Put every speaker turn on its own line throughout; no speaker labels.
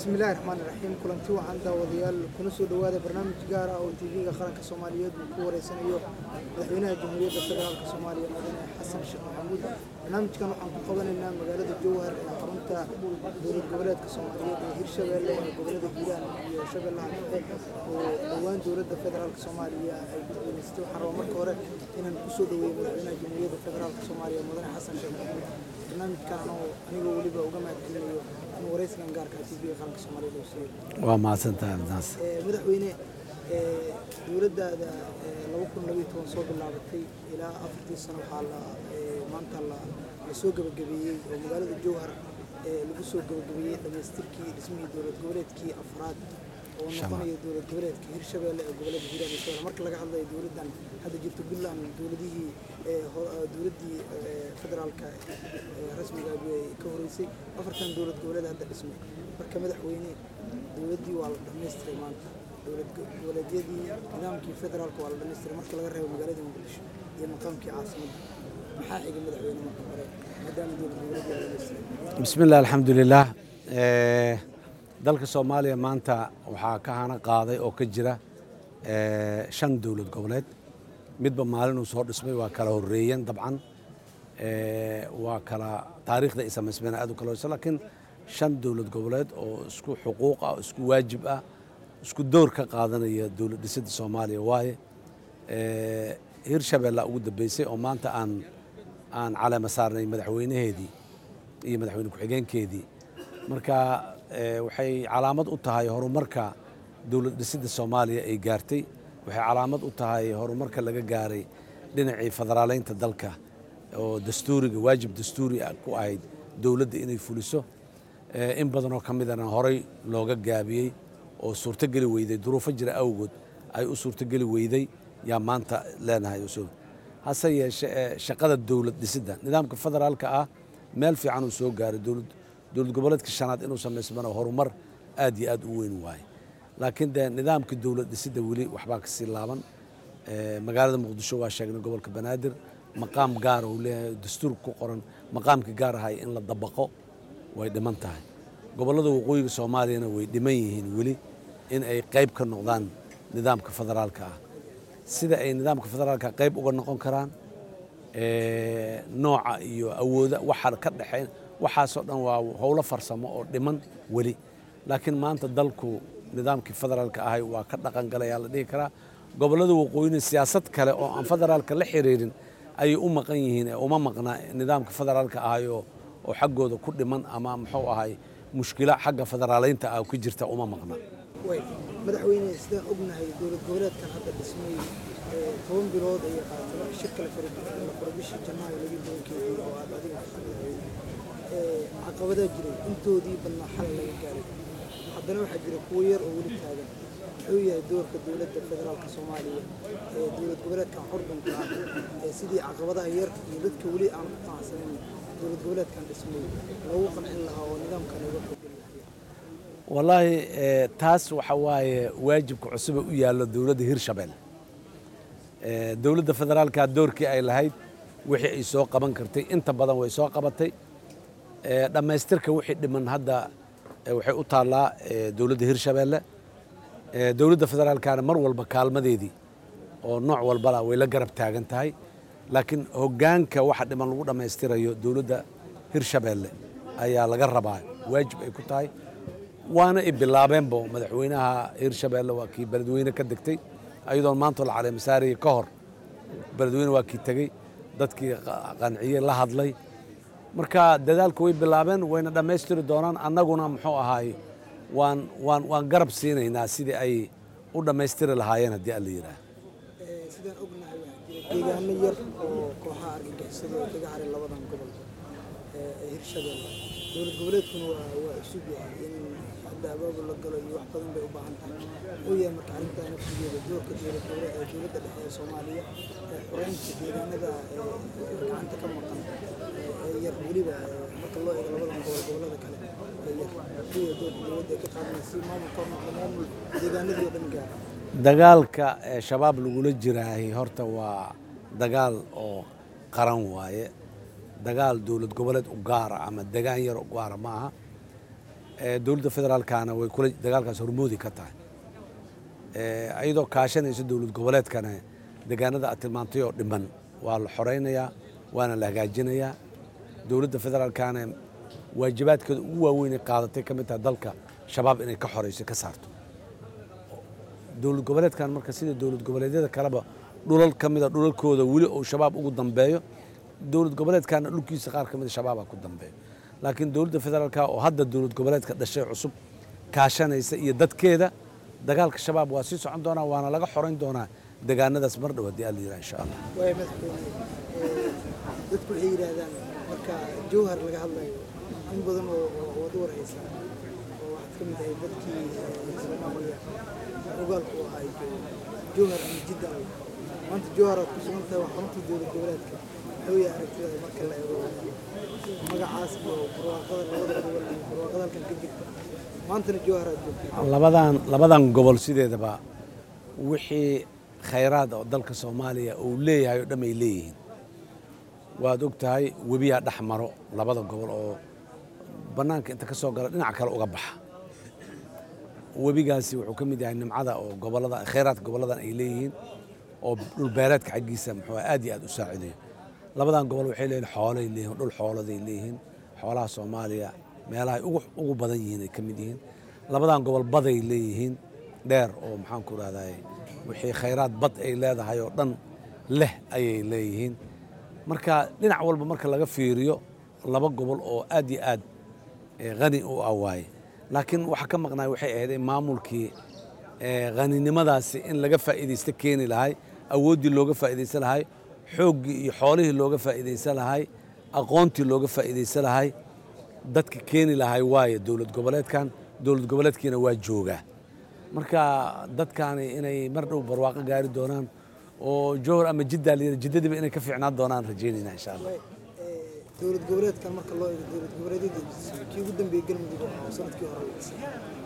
bismillahi raxmaani raxiim kulanti waxaan daawadayaal kuna soo dhowaada barnaamij gaar ah oo tv-ga qaranka soomaaliyeed uu ku wareysanayo madaxweynaha jamhuuriyadda federaalk soomaaliya mudane xasan sheekh maxamuud barnaamijkan waxaan ku qabanaynaa magaalada jowhar ee xarunta dowlad goboleedka soomaaliyeed ee hirshabeelle ee gobolada hiiraan iyo shabeellaha dhexe oo dhowaan dowladda federaalk soomaaliya ay ku guuleystay waxaan rabaa marka hore inaan kusoo dhaweeyo madaxweynaha jamhuuriyadda federaalk soomaaliya mudane xasan sheekh maxamuud barnaamijkan anoo anigoo weliba uga mahadcelinayo in wareysigan gaarka tv-ga qaranka soomaaliyeed uu siiyo
waa mahadsantahay arrintaas
madaxweyne dowladdaada laba kun labayo toban soo bilaabatay ilaa afartii sano waxaa la maanta la soo gebagabeeyey oo magaalada jowhar lagu soo gebagabeeyey dhammaystirkii dhismihii dowlad goboleedkii afraad oo noqonaya dowlad goboleedka hirshabeelle ee gobolada hiiraan iyo shabeelle marka laga hadlayo dowladdan hadda jirta puntland dowladihii dowladdii federaalka rasmiga ay ka horeysay afartan dowlad goboleed hadda dhismay marka madaxweyne dowladdii waa la dhammaystiray maanta dowlad goboleedyadii nidaamkii federaalka waa la dhammaystiray marka laga reebo magaalada muqdisho iyo maqaamkii caasimadda maxaa xiga madaxweyne marka hore maadaama dowlad goboleedyada la dhammaystiray
bismi illah alxamdulilah dalka soomaaliya maanta waxaa ka hana qaaday oo ka jira shan dowlad goboleed midba maalinuu soo dhismay waa kala horeeyeen dabcan waa kala taariikhda ay samaysmeen aad u kala hoysa laakiin shan dowlad goboleed oo isku xuquuq ah isku waajib ah isku door ka qaadanaya dowlad dhisidda soomaaliya waaye hirshabeella ugu dambeysay oo maanta aan aan caleema saarnay madaxweynaheedii iyo madaxweyne ku-xigeenkeedii marka waxay calaamad u tahay horumarka dowlad dhisidda soomaaliya ay gaartay waxay calaamad u tahay horumarka laga gaaray dhinacii federaaleynta dalka oo dastuuriga waajib dastuuri ku ahayd dowladda inay fuliso in badanoo ka midana horey looga gaabiyey oo suurtogeli weyday duruufo jira awgood ay u suurtogeli weyday yaa maanta leenahay hase yeeshee shaqada dowlad dhisidda nidaamka federaalka ah meel fiican uu soo gaaray dowlad goboleedka shanaad inuu samaysmana horumar aad iyo aad u weyn waaye laakiin dee nidaamka dowlad dhisidda weli waxbaa kasii laaban magaalada muqdisho waa sheegnay gobolka banaadir maqaam gaara uu leeyahay dastuur ku qoran maqaamka gaar ahay in la dabaqo way dhiman tahay gobollada waqooyiga soomaaliyana way dhiman yihiin weli in ay qayb ka noqdaan nidaamka federaalka ah sida ay nidaamka federaalka qayb uga noqon karaan nooca iyo awooda waxa ka dhexeyn waxaasoo dhan waa howlo farsamo oo dhiman weli laakiin maanta dalku nidaamkii federaalka ahay waa ka dhaqan galayaa la dhihi karaa gobollada waqooyina siyaasad kale oo aan federaalka la xiriirin ayay u maqan yihiin ee uma maqna nidaamka federaalka ahay oo oo xaggooda ku dhiman ama muxuu ahay mushkilo xagga federaaleynta ah ku jirta uma maqna
way madaxweyne sidaan ognahay dowlad goboleedkan hadda dhismay toban bilood ayay qaadatay marka shirka la furay bishii janaayo laga tobankeedii oo aad adiga ka qadahay caqabadaa jiray intoodii badnaa xal laga gaaray haddana waxaa jira kuwo yar oo weli taagan muxuu yahay doorka dowladda federaalka soomaaliya ee dowlad goboleedkan xordunka ah ee sidii caqabadaha yar iyo dadka weli aan ku qanacsanayn dowlad goboleedkan dhismay loogu qancin lahaa oo nidaamkan uga kordhin lahaa
wallaahi taas waxa waaye waajibka cusube u yaallo dowladda hirshabelle dowladda federaalka doorkii ay lahayd wixii ay soo qaban kartay inta badan way soo qabatay dhammaystirka wixii dhiman hadda waxay u taallaa dowladda hirshabelle dowladda federaalkana mar walba kaalmadeedii oo nooc walbala way la garab taagan tahay laakiin hoggaanka waxa dhiman lagu dhammaystirayo dowladda hirshabelle ayaa laga rabaa waajib ay ku tahay waana i bilaabeenbo madaxweynaha hirshabelle waa kii beledweyne ka degtay ayadoon maantoo la caleemasaarayay ka hor beledweyne waa kii tegey dadkii qanciyey la hadlay marka dadaalka way bilaabeen wayna dhammaystiri doonaan annaguna muxuu ahaay waan waan waan garab siinaynaa sidii ay u dhammaystiri lahaayeen haddii alla yidhaah
sidaan ognahay waxaa jira deegaano yar oo kooxaha argagixisada oo kaga haray labadan gobol ee hirshabelle dowlad goboleedkuna waa waa cusub yahay in hadda abaabul la galo iyo wax badan bay u baahan tahay muxuu yahay marka arrintaa nafsigeeda doorka dowlad goboleed ee dowladda dhexe ee soomaaliya ee xoreynta deegaanada gacanta ka maqan ee yar weliba marka loo eego labadan gobol gobollada kale ee yar muxuu yahay doorka dowladda ay ka qaadanaysa si maamulka noqdo maamul deegaanadii oo dhan gaara
dagaalka ee shabaab lagula jiraahay horta waa dagaal oo qaran waaye dagaal dowlad goboleed u gaara ama degaan yar u gaara ma aha dowladda federaalkana way kula dagaalkaas hormoodi ka tahay iyadoo kaashanaysa dowlad goboleedkana deegaanada aad tilmaantay oo dhiman waa la xoraynayaa waana la hagaajinayaa dowladda federaalkana waajibaadkeeda ugu waaweyn ay qaadatay ka mid tahay dalka shabaab inay ka xorayso ka saarto dowlad goboleedkan marka sida dowlad goboleedyada kaleba dhulal ka mida dhulalkooda weli uu shabaab ugu dambeeyo dowlad goboleedkana dhulkiisa qaar ka mida shabaaba ku dambeeyo laakiin dowladda federaalka oo hadda dowlad goboleedka dhashay cusub kaashanaysa iyo dadkeeda dagaalka shabaab waa sii socon doonaa waana laga xorayn doonaa deegaanadaas mar dhow haddii alla yidhaha insha allah
waaya madaxweyne dadku waxay yidhaahdaan marka jowhar laga hadlayo in badan oo wada warhaysa oo waxaad ka mid ahay dadkii soomaaliya ogaalku u ahaa jowhar ama jidda alle maanta jowhar aad ku sugan tahay waa xaruntii dowlad goboleedka muxuu yahay aragtida marka la eego magacaas iyo barwaaqada labada gobol iyo barwaaqada halkan ka jirta maantana jowhar aad joogtay
labadan labadan gobol sideedaba wixii khayraad oo dalka soomaaliya uu leeyahay oo dhan ay leeyihiin waad og tahay webiyaa dhex maro labada gobol oo bannaanka inta ka soo gala dhinac kale uga baxa webigaasi wuxuu ka mid yahay nimcada oo gobolada khayraadka goboladan ay leeyihiin oo dhulbeereedka xaggiisa muxuu aad iyo aad u saacidayo labadan gobol waxay leeyihin xoolay leeyihin dhul xooladay leeyihiin xoolaha soomaaliya meelahay ugu badan yihiin ay ka mid yihiin labadan gobol baday leeyihiin dheer oo maxaan ku rahday wixii khayraad bad ay leedahay oo dhan leh ayay leeyihiin marka dhinac walba marka laga fiiriyo laba gobol oo aad iyo aad hani u ah waaye laakiin waxa ka maqnaay waxay ahayd in maamulkii haninimadaasi in laga faa'iidaysto keeni lahay awooddii looga faa'iidaysan lahay xooggii iyo xoolihii looga faa'iidaysan lahay aqoontii looga faa'iidaysan lahay dadka keeni lahay waaye dowlad goboleedkan dowlad goboleedkiina waa joogaa marka dadkaani inay mar dhow barwaaqo gaari doonaan oo jowhar ama jiddaa la yidhi jiddadiiba inay ka fiicnaan doonaan rajaynayna insha allah
dowlad goboleedkan marka loo eego dowlad goboleedyada kii ugu dambeeyey galmudug oo sanadkii hore la dhisay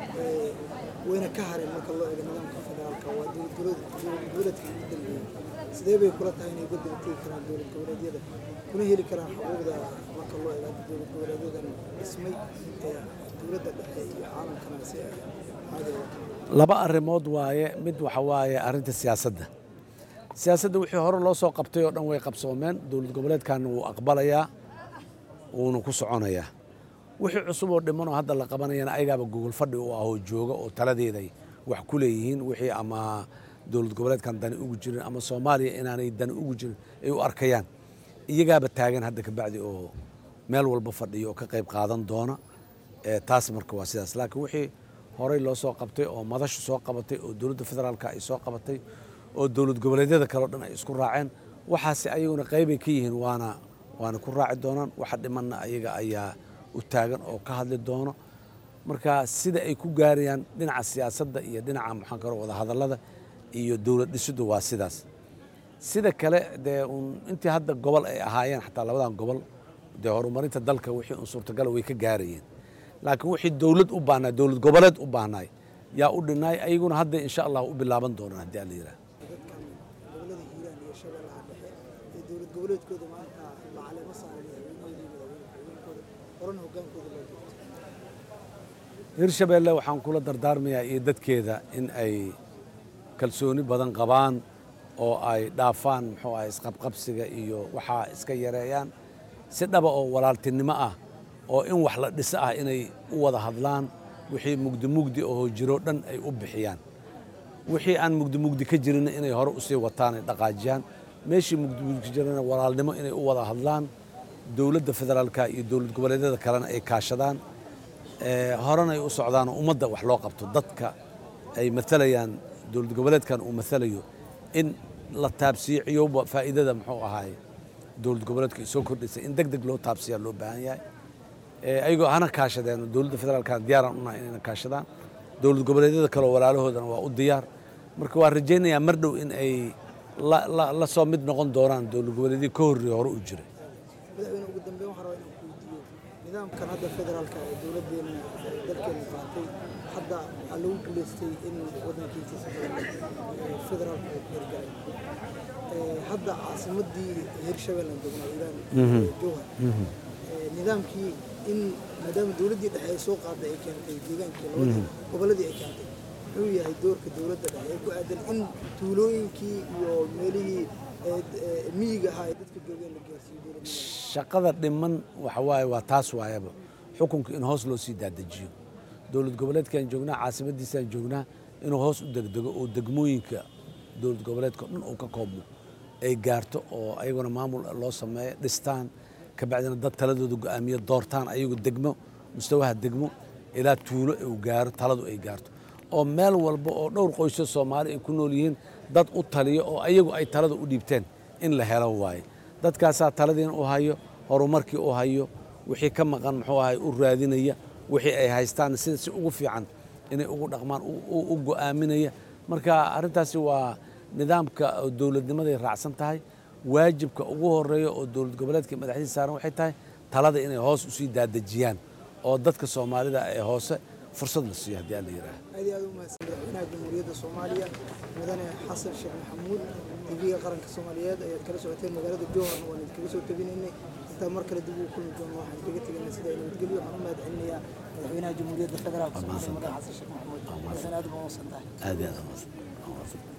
wayna ka hareen marka loo eego nidaamka federaalka waa dowlad goboleedka ugu dambeeyey sidee bay kula tahay inay uga dabategi karaan dowlad goboleedyada kuna heli karaan xuquuqda marka loo eego hadda dowlad goboleedyadan dhismay ee dowladda dhexe iyo caalamkana si caadi
laba arrimood waaye mid waxa waaye arrinta siyaasadda siyaasadda wixii hore loo soo qabtay oo dhan way qabsoomeen dowlad goboleedkan wuu aqbalayaa wuuna ku soconayaa wixii cusub oo dhimanoo hadda la qabanayana ayagaaba gogol fadhi u ahoo jooga oo taladeeday wax ku leeyihiin wixii ama dowlad goboleedkan dani ugu jirin ama soomaaliya inaanay dani ugu jirin ay u arkayaan iyagaaba taagan hadda kabacdi oo meel walba fadhiyo oo ka qayb qaadan doona taas marka waa sidaas laakiin wixii horey loo soo qabtay oo madashu soo qabatay oo dowladda federaalka ay soo qabatay oo dowlad goboleedyada kale o dhan ay isku raaceen waxaase ayaguna qaybay ka yihiin waana waana ku raaci doonaan waxa dhimanna ayaga ayaa u taagan oo ka hadli doono marka sida ay ku gaarayaan dhinaca siyaasadda iyo dhinaca maxaan karo wadahadallada iyo dowlad dhisiddu waa sidaas sida kale dee un intii hadda gobol ay ahaayeen xataa labadan gobol dee horumarinta dalka wixii un suurtagala way ka gaarayeen laakiin wixii dowlad u baahnay dowlad goboleed u baahnaay yaa u dhinaay ayaguna hadda insha allah u bilaaban doonaan haddii alla yidhaah
dadkan gobolada hiiraan iyo shabeellaha dhexe ee dowlad goboleedkooda maanta la caleemo saaray madaxweynahoodii madaxweynkooda horena hogaankooda loo doortay
hirshabeelle waxaan kula dardaarmayaa iyo dadkeeda in ay kalsooni badan qabaan oo ay dhaafaan muxuu ahay isqabqabsiga iyo waxaa iska yareeyaan si dhaba oo walaaltinimo ah oo in wax la dhiso ah inay u wada hadlaan wixii mugdi mugdi oo jiro dhan ay u bixiyaan wixii aan mugdi mugdi ka jirinna inay hore usii wataan ay dhaqaajiyaan meeshii mugdi mugdi ka jirana walaalnimo inay u wada hadlaan dowladda federaalka iyo dowlad goboleedyada kalena ay kaashadaan horena ay u socdaan oo ummadda wax loo qabto dadka ay maalayaan dowlad goboleedkan uu maalayo in la taabsiiyo ciyowba faa'iidada muxuu ahaay dowlad goboleedka ay soo kordhisay in deg deg loo taabsiyaa loo baahan yahay ayagoo hana kaashadeen dowladda federaalkana diyaaraan unahay inayna kaashadaan dowlad goboleedyada kaleo walaalahoodana waa u diyaar marka waan rajaynayaa mar dhow in ay la soo mid noqon doonaan dowlad goboleedyadii ka horreeye hore u jiray
madaxweyne ugu dambeyn waxaan rabaa inaan ku weydiiyo nidaamkan hadda federaalka ee dowladdeena dalkeena qaatay hadda waxaa lagu guulaystay in waddankiisa federaalka uu hirgalay hadda caasimadii hirshabeellan joognaa iiraan jowhar nidaamkii in maadaama dowladdii dhexe ay soo qaaday ay keentay deegaankii labadii gobolladii ay keentay muxuu yahay doorka dowladda dhexe ee ku aadan in tuulooyinkii iyo meelihii ee, ee, miyiga ahaa ee dadka joogeen la gaarsiiyo dowladnimada
shaqada dhiman waxa waaye waa taas waayaba xukunka in hoos loo sii daadajiyo dowlad goboleedkaan joognaa caasimadiisaan joognaa inuu hoos u degdego oo degmooyinka dowlad goboleedka o dhan uu ka koobmo ay gaarto oo ayaguna maamul loo sameeyo dhistaan kabacdina dad taladooda go'aamiya doortaan ayagu degmo mustawaha degmo ilaa tuulo uu gaaro taladu ay gaarto oo meel walba oo dhowr qoysyo soomaali ay ku nool yihiin dad u taliyo oo ayagu ay talada u dhiibteen in la helo waaye dadkaasaa taladiina u hayo horumarkii u hayo wixii ka maqan muxuu ahay u raadinaya wixii ay haystaan sida si ugu fiican inay ugu dhaqmaan u- u u go'aaminaya marka arrintaasi waa nidaamka oo dowladnimaday raacsan tahay waajibka ugu horeeya oo dowlad goboleedka madaxdiisa saaran waxay tahay talada inay hoos usii daadejiyaan oo dadka soomaalida ee hoose fursad la siiyo haddii aan la yidhaaha
aad iyo aad u mahadsan madaxweynaha jamhuuriyadda soomaaliya mudane xasan sheekh maxamuud tv-ga qaranka soomaaliyeed ayaad kala socoteen magaalada jowhar waan idinkaga soo tabinaynay intaa mar kale dib ugu kulmi doono waxaan kaga tegaynaa sida nabadgelyo waxaan u mahad celinayaa madaxweynaha jamhuuriyadda federaalka soomaaliya mudane xasan sheekh maxamuud madaxweyne aad baa u mahadsan tahay
aad iyo aad u mahadsan